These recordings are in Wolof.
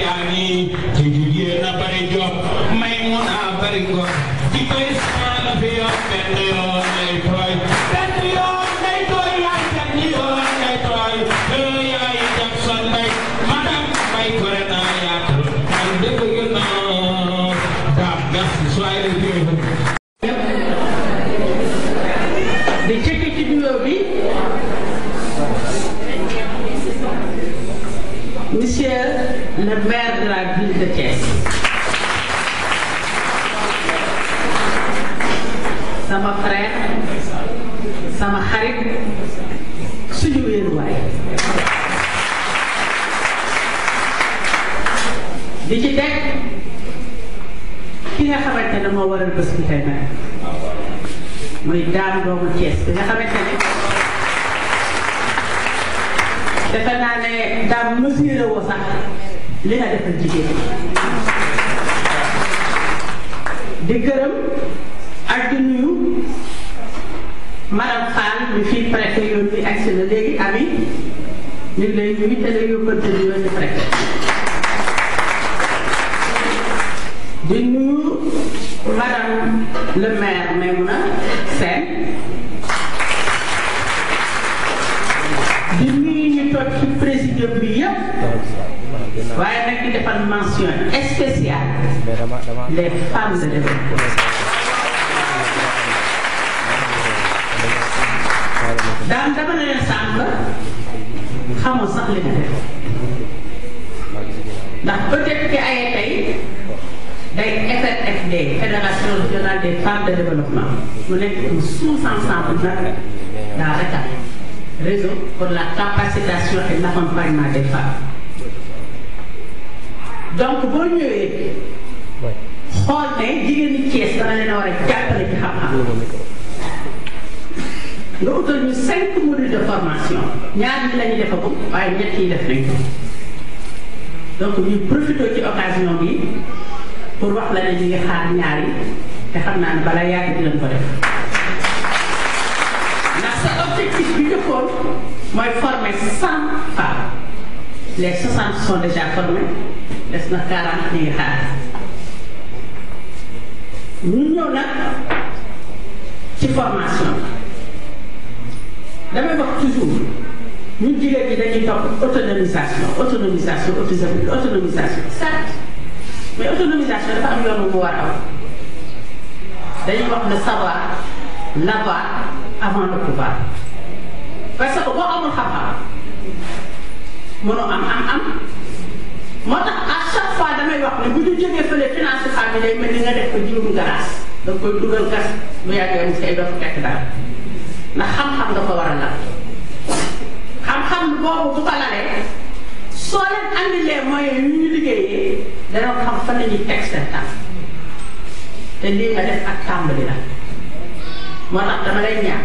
yaa ngi te jigéen a bari jom may mun a bari ngor di koy sama la fi yoon benn yoon lay tooy benn yoon lay tooy yaay benn yoon lay tooy ee yaay Jackson Mbay madam Mbay gore naa yaatal ay dëgg yu naa daam merci soyez les bienvenus di jëkk ci nuyoo bi monsieur le maire de la ville de Thiès sama frère sama xarit suñu wéeruwaay di ci teg ki nga xamante ne moo waral bés bi tey nag muy daam doomu Thiès bi nga xamante ne defe naa ne daam mesuré woo sax li nga defal jigéen di gërëm ak di nuyu madame Fall mi fii préfet yoon bi agsi na léegi ami ñu ngi lay nuyu te la yóbbante di yoon di préfet di nuyu madame le maire Maimouna Sène di nuyu ñu toog ci présidium bi yépp waaye nag di defal mention spéciale les femmes de développement daan dama ne leen sànq xamul sax li nga def ndax peut-être que ay tey day FNFD fédération régionale des femmes de développement mu nekk un sous-ensemble nag daa RECAP réseau pour la capacitation et l'accompagnement des femmes donc boo ñëwee xool ne jigéen ñi Thiès dana leen a war a jàppale ci xam-xam nga utal ñu cinq modules de formation ñaar ñi la ñu defagum waaye ñett yi def nañ ko donc ñu profité ci occasion bi pour wax la ne ñu ngi xaar ñaar yi te xam naa ne bala yàgg dinañ ko def ndax sa objectif bi njëkkoon mooy former cent femmes les soixante sont déjà formés des na quarante ñu ngi xaar ñu ñëw nag ci formation damay wax toujours ñun jigéen ñi dañuy topp autonomisation autonomisation autonomisation certes mais autonomisation dafa am yoon bu mu war a am dañuy wax le savoir l'avoir avant le pouvoir parce que boo amul xam-xam mënoo am am am moo tax à chaque fois damay wax ne bu ñu jógee fële finance femme yi day mel ni nga def ko jiwum garaas da nga koy dugal gas bu yàggee mu say dox fekk dara ndax xam-xam nga ko war a lal xam-xam boobu bu ko lalee soo leen andilee moyens yu ñu liggéeyee dana xam fan la ñuy teg seen tànk te lii nga def ak tàmbali la moo tax dama lay ñaan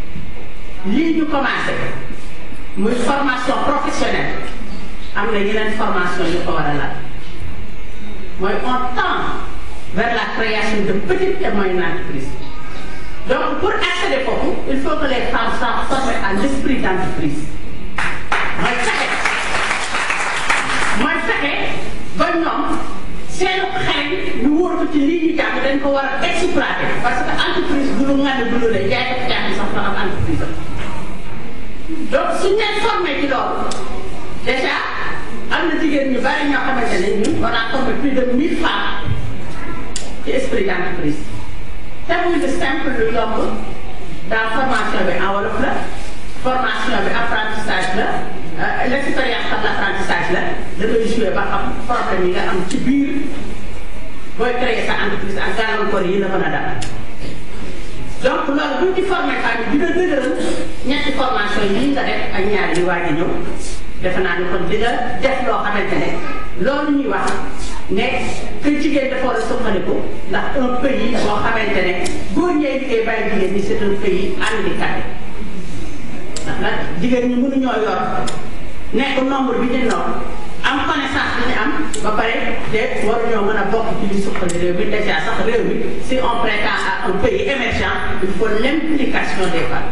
lii ñu commencé muy formation professionnelle am na yeneen formation yu ko war a laal mooy on tend vers la création de petites et moyennes entreprises donc pour accéder foofu il faut que les femmes soient formées à l'esprit d'entreprise mooy fexe mooy fexe ba ñoom seen xel ñu wóor ko ci lii ñu jàng dañ ko war a exploiter parce que entreprise bu lu ngand bu lu lay jaay ko jàng sax na am entreprise am donc suñ leen formé ci loolu déjà am na jigéen ñu bari ñoo xamante ne ñun on a formé plus de mille femmes ci esprit d'entreprise te muy lu simple lu yomb dans formation bi en wolof la formation bi apprentissage la l'expérience par l'apprentissage la da ngay jouer ba xam problème yi nga am ci biir booy créer sa entreprise ak gàllankoor yi la mën a dal donc loolu bu ñu ci formé femme yi dina dëgëral ñetti formation yi nga def ak ñaar yi waaj a ñëw defe naa ne kon di nga def loo xamante ne loolu ñuy wax ne que jigéen dafa war a soxaliku ndax un pays boo xamante ne góor ñee liggéey bàyyi jigéen ñi c'est un pays handicapé ndax nag jigéen ñi mënuñoo yor nekk nombre bi ñu noonu am connaissance bi ñu am ba pare te waruñoo mën a bokk ci li suqali réew mi déjà sax réew mi si on prétend à un pays émergent il faut l'implication des femmes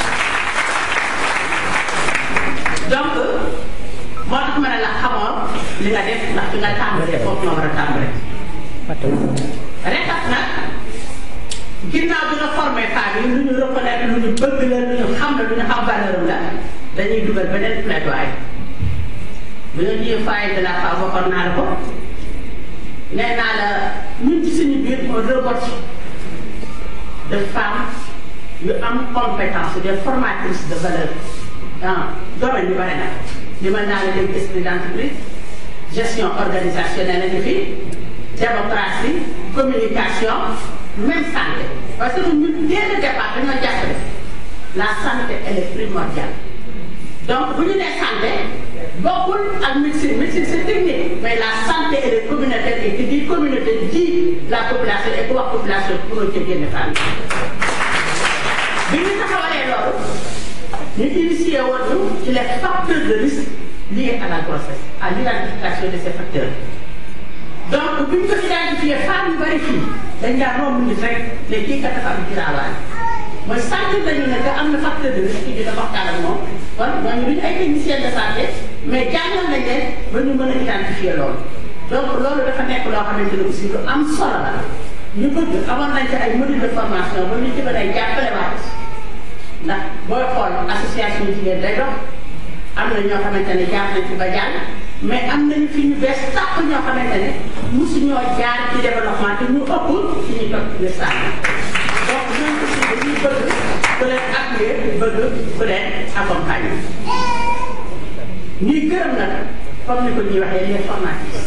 donc moo tax ma ne la xamoon li nga def ndax fi nga tàmbalee foofu nga war a tàmbalee. rekat nag ginnaaw bi nga formé femmes yi lu ñu reconnaître lu ñu bëgg la lu ñu xam la lu ñu xam valeur la dañuy dugal beneen plaidoyer bi nga ñëwee foyer de la femme waxoon naa la ko nee naa la ñun ci suñu biir on regorge de femmes yu am compétence des formatrices de valeur dans domaine yu bare nag li ma naa la léegi esprit d'entreprise gestion organisationnelle la ñu fi démocratie communication même santé parce que ñun dès le départ dañoo jàpp ne la santé elle est primordiale donc bu ñu nee santé bokkul ak médecine médecine c'est technique mais la santé elle est communautaire et qui dit communauté dit la population et ku wax population pour nga génne fànn bi ñu taxawalee loolu ñu initié woon ñu ci les facteurs de risque liés à la grossesse à l'identification de ces facteurs donc bi ñu ko identifié femmes yu bari fii dañ daan romb nit rek ne kii kat dafa am giraawaay mooy sentir nañu ne que am na facteur de risque dina waxtaan ak moom kon ñooñu duñu ay techniciens de santé mais jàngal nañ leen ba ñu mën a identifier loolu donc loolu dafa nekk loo xamante ne aussi lu am solo la ñu bëgg amoon nañ ci ay module de formation ba ñu ci mën a jàppale waat ndax booy xool association jigéen day dox am na ñoo xamante ne jaar nañ ci ba jàll mais am nañu fi ñu bees tàq ñoo xamante ne mosuñoo jaar ci développement te ñu ëpp ci ñu toog ci lislam donc ñoom aussi dañuy bëgg ku leen appuyer bëgg ku leen accompagner ñuy gërëm nag comme ni ko ñuy waxee les formatrices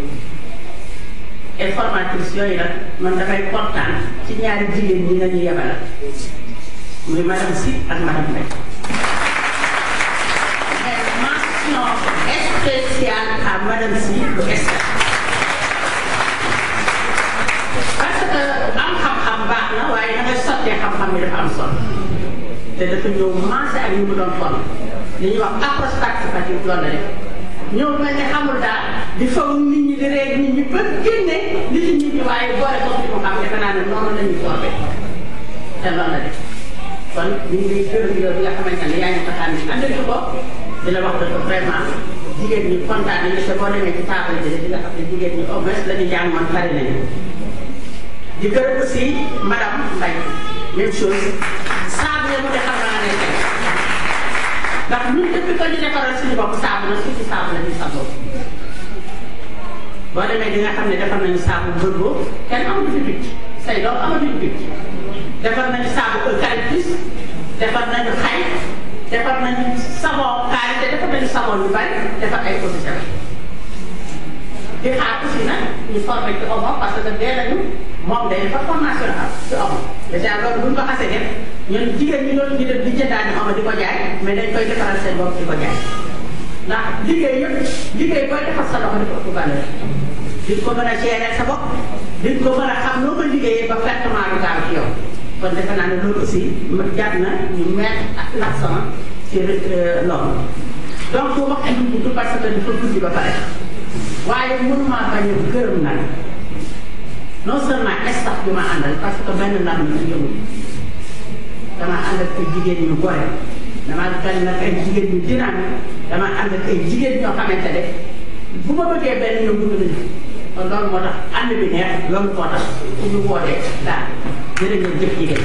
et formatrices yooyu nag man damay kontaan ci ñaari jigéen ñi nga ñu yebal muy madame Sy ak madame Mbaye mention spéciale à madame Sy lu Esther parce que am xam-xam baax na waaye da ngay sottee xam-xam bi dafa am solo te dafa ñëw maase ak ñu mu doon fon li ñuy wax approche participative loolu la def ñëw mel ne xamul daal di faw nit ñi di reeg nit ñi ba génne li ci nit ñi waaye boole ko ci mu xam defe naa ne noonu la ñuy formé te loolu la def kon ñu ngi lay gërëm yow bi nga xamante ne yaa ngi ko tànn andil ko di la wax dëgg vraiment jigéen ñi kontaan nañu te boo demee ci table bi di nga xam ne jigéen ñi au moins la ñu jàng man bari nañu di gërëm aussi madame Mbaye même chose saabu ya mu de xam naa ne tey ndax ñun depuis que ñu defaral suñu bopp saabu na suñu saabu la ñuy sangoo boo demee di nga xam ne defar nañu saabu bërgoo kenn amatu fi picc say doom amatuñu picc defar nañu saabu eucalyptus defar nañu xay defar nañu savon karité defar nañu savon yu bari defar ay eau de javel di xaar aussi nag ñu formé ci omo parce que dee nañu moom day defar formation am ci omo dèjà loolu bu ñu ko xasee def ñun jigéen ñi loolu ñu def di jëndaani omo di ko jaay mais dañ koy defaral seen bopp di ko jaay ndax liggéey yëpp liggéey booy defar sa loxo dafa ëpp valeur di ko mën a gérer sa bopp di ko mën a xam noo ko liggéeyee ba pertement du gaaw ci yow kon defe naa ne loolu aussi jar na ñu mettre ak l'accent ci loolu donc wax du gudd parce que dafa guddi ba pare waaye mënuma bañ a gërëm nag non seulement staff bi ma àndal parce que benn ndam la yëngu dama ànd ak ay jigéen ñu gore dama ànd ak ay jigéen ñu dynamique dama ànd ak ay jigéen ñoo xamante ne bu ma bëggee benn ñoom bëgg nañu kon loolu moo tax ànd bi neex loolu moo tax ku ñu wootee daal jërë ngeen jëf jigéen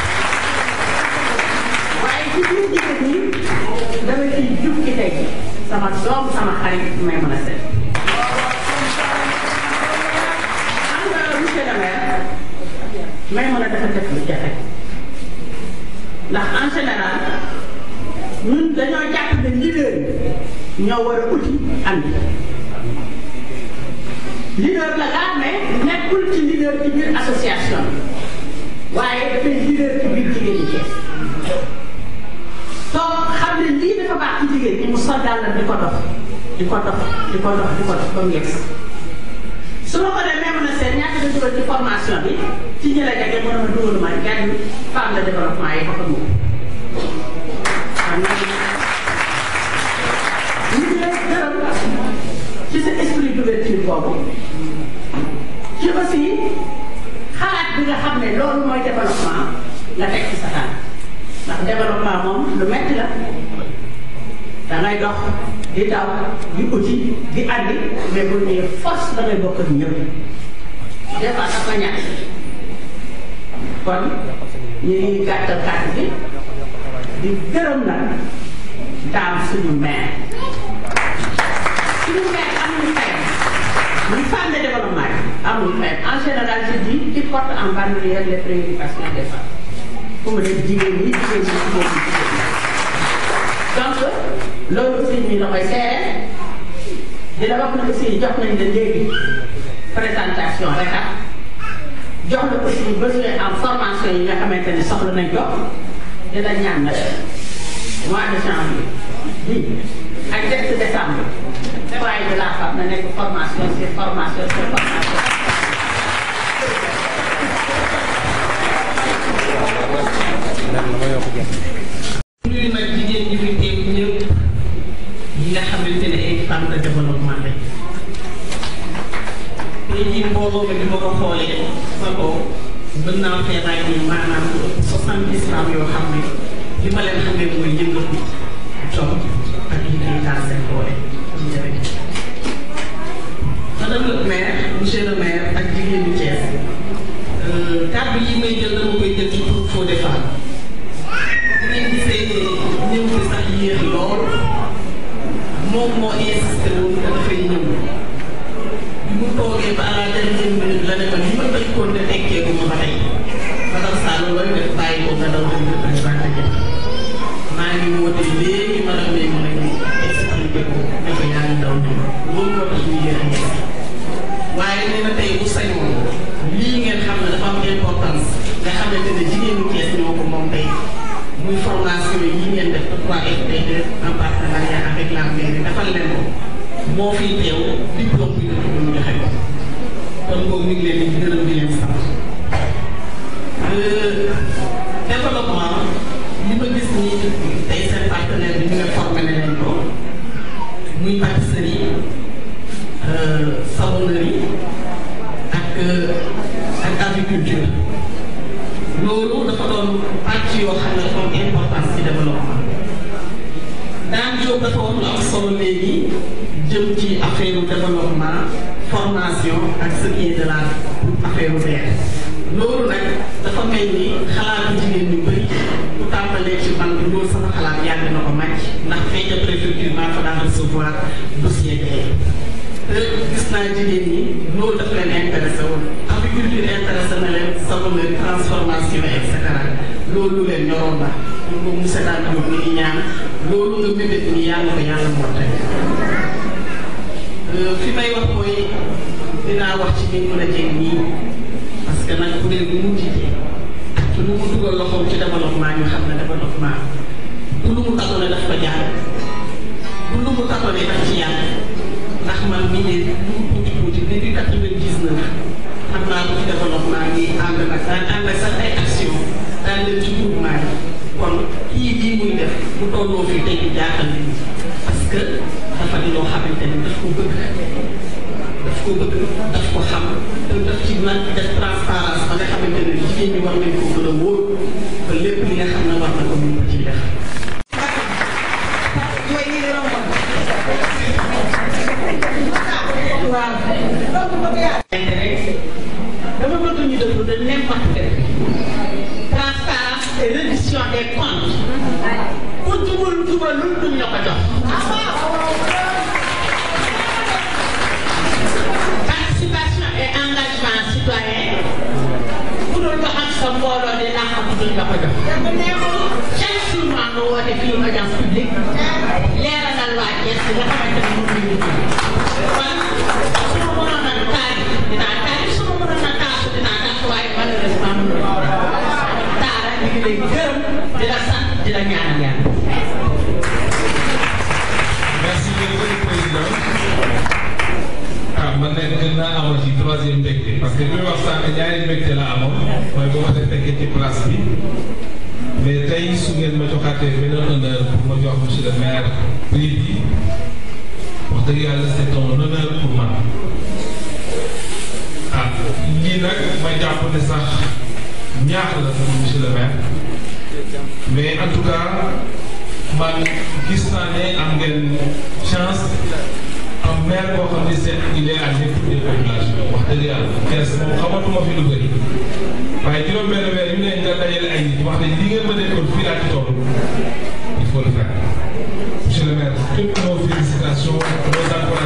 waaye ci biir jigéen ñi dama ciy jub ci tey sama doom sama xarit may mën a seet xam nga monsieur le maire may mën a dafa def lu jafe ndax en général ñun dañoo jàpp ne leader yi ñoo war a uti andi leader la gaa mais nekkul ci leader ci biir association waaye dafay leader ci biir jigéen ñi Cees toog xam ne lii dafa baax ci jigéen ñi mu soldal la di ko dox di ko dox di ko dox di ko dox ba mu yegg su ma ko dee même na seen ñaata nga dugal ci formation bi ci ñi la jege mën a ma dugalu ma kenn femme de développement yi ko ko moom ñu ngi lay gërëm ci sa esprit d'ouverture boobu ci aussi xalaat bi nga xam ne loolu mooy développement nga teg ci sa tànk ndax développement moom lu metti la da ngay dox di daw di uti di andi mais bu ñëwee force da ngay bokk ak ñëpp des fois sax nga ñàkk kon ñu ngi gàttal kàddu bi di gërëm nag daam suñu maire suñu maire amul fayam muy femme de développement yi amul fayam en général je dis qui porte en bandoulière les préoccupations des femmes fu mu nekk jigéen ñi jigéen ñi jigéen ñi jigéen ñi donc loolu aussi ñu la koy seere di la wax ne aussi jox nañ la léegi présentation rek ah jox la aussi besoin en formation yi nga xamante ne soxla nañ ko di la ñaan nag mois de janvier bii ak début décembre foyer de la femme na nekk formation sur formation sur formation. nuyu nag jigéen ñi fi teew ñëpp ñi nga xamante ne ay femmes de développement lañ tey jii mbooloo mi bi ma ko xoolee sa kaw mën naa fee ràññee maanaam soixante-dix femmes yoo xam ne li ma leen xamee mooy yëngatu jom ak liggéey daal seen doole am njëriñ madame le maire monsieur le maire ak jigéenu Thiès kàddu yi may jël dama koy jël ci pour Fodé Fall ngeen gisee ñëw bi sax yéex lool moom moo insisté woon que dafay ñëw bi mu toogee ba à la dernière minute la ne ko ni ma bañ koon ne tekkee bu ma ba tey madame Sall looy def bàyyi ko nga daw dem représenté jëf maa ngi woote léegi madame Mbaye mu ne ñu expliqué ko ne ko yaa ngi daw ñëw loolu moo tax ñu yéex a ñëw waaye nee na tey bu sañoon lii ngeen xam ne dafa am importance nga xamante ne jigéenu Thiès ñoo ko moom tey muy formation yi ngeen def de 3FPT en partenariat avec la mairie defal leen ko moo fiy teew diplôme bi nga tudd ñu joxe ko kon boobu ñu ngi leen di gërëm di leen sant développement li ma gis nii tey seen partenaire bi ñu nga formé ne leen ko muy pâtisserie savonnerie ak ak aviculture loolu dafa doon pàcc yoo xam ne dafa am importance ci développement daan jóg dafa wax lu am solo léegi jëm ci affaire développement formation ak ce qui est de la affaire vert loolu nag dafa mel ni xalaatu jigéen ñu bëri bu tàmbalee ci man loolu sama xalaat yàgg na ko màcc ndax fee ca préfecture maa fa daan recevoir dossier bi te gis naa jigéen ñi loolu daf leen intéressé woon agriculture intéressé na leen savonnerie transformation et cetera loolu lu leen ñoroon la pour que monsieur Dane Diop mi ngi ñaan loolu nga mébét ni yàlla ko yàlla mottali fi may wax mooy dinaa wax ci biir mën a jéem nii parce que nag bu dee bu mu jiitee te lu mu dugal loxoom ci développement ñu xam ne développement bu lu mu tatoone daf ko jaar bu lu mu tatoone daf ci yàlla ndax man mii de lu mu tuuti tuuti depuis quatre-vingt-dix-neuf xam naa ko ci développement ngi ànd nag daan ànd ak sax ay action daan leen ci groupement yi kon kii bii muy def bu tolloo fii tey di jaaxal nit ñi parce que dafa di loo xamante ne daf ko bëgg daf ko bëgg daf ko xam te daf ci nag def transparence ba nga xamante ne jigéen ñi war nañ ko gën a wóor ba lépp li nga xam ne war na ko mun ko ciy def. dama bëgg ñu déglu de n'importe quel transparence et reddition des comptes ku jubal jubalul duñ la ko jox. participation et engagement citoyen ku doon wax ak sa mbooloo de laa xam duñ la ko jox. chaque jour maa nga woote fii audience publique leeralal waa Thiès li nga xamante ne moom la ñu kon su ma mënoon a taal dinaa taal su ma mënoon a taasu dinaa taasu waaye malheureusement mënul taala ñu ngi lay gërëm di la sant di la ñaanal yàlla. merci beaucoup président ah man nag gën naa amoon ci troisième mbégte parce que bi muy wax sànq ñaari mbégte la amoon mooy ba ma def fekkee ci place bi mais tey su ngeen ma joxaatee benn honneur pour ma jox monsieur le maire prix bi wax dëgg yàlla c'est un honneur pour man ah lii nag ma jàpp ne sax ñaax la pour monsieur le maire mais en tout cas man gis naa ne am ngeen chance 77 il est à l'écoute des populations wax dëgg yàlla kees moom xamatuma fi lu bëri waaye juróom-benn weer yu ne nga dajale ay nit wax ne li ngeen ma nekkoon fii laa ci toll il faut le faire monsieur le maire toutes nos félicitations nos encouragements